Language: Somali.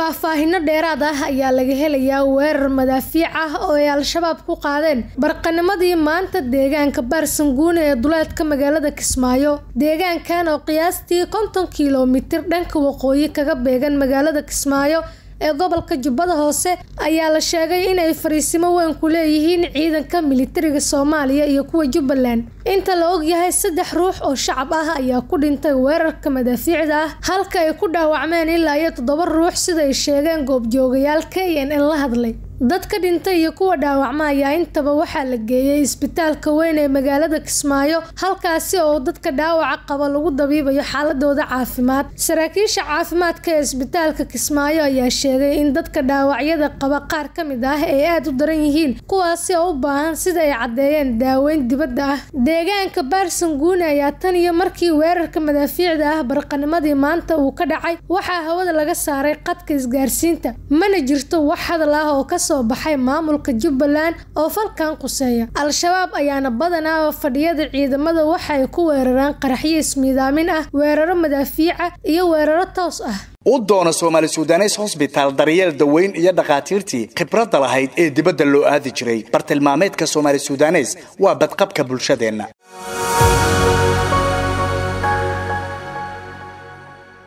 faahfaahino dheeraad ah ayaa laga helayaa weerar madaafiic ah oo ay al-shabaab ku qaadeen barqanimadii maanta deegaanka baarsanguune ee duleedka magaalada kismaayo deegaankan oo qiyaastii konton kilomitir dhanka waqooyi kaga beegan magaalada kismaayo ee gobolka jubbada hoose ayaa la sheegay inay fariisimo weyn ku leeyihiin ciidanka militariga soomaaliya iyo kuwa jubbaland inta la ogyahay saddex ruux oo shacab ah ayaa ku dhintay weerarka madaafiicda ah halka ay ku dhaawacmeen ilaa iyo toddoba ruux sida ay sheegeen goobjoogayaal k n n la hadlay dadka dhintay iyo kuwa dhaawacma ayaa intaba waxaa la geeyey isbitaalka weyn ee magaalada kismaayo halkaasi oo dadka dhaawaca qaba lagu dabiibayo xaaladooda caafimaad saraakiisha caafimaadka ee isbitaalka kismaayo ayaa sheegay in dadka dhaawacyada qaba qaar ka mid ah ay aada u daran yihiin kuwaasi oo u baahan sida ay caddeeyeen daaweyn dibadda ah deegaanka baarsanguune ayaa tan iyo markii weerarka madaafiicda ah barqanimadii maanta uu ka dhacay waxaa hawada laga saaray qadka isgaarsiinta mana jirto wax hadal ah oo ka soo baxay maamulka jubbaland oo falkan quseeya al-shabaab ayaana badanaa fadhiyada ciidamada waxa ay ku weeraraan qaraxyo ismiidaamin ah weeraro madaafiica iyo weeraro toos ah u doono soomaali sudanes hosbitaal daryeel daweyn iyo dhakhaatiirtii khibradda lahayd ee dibadda loo aadi jiray bartilmaameedka soomaali sudanes waa badqabka bulshadeenna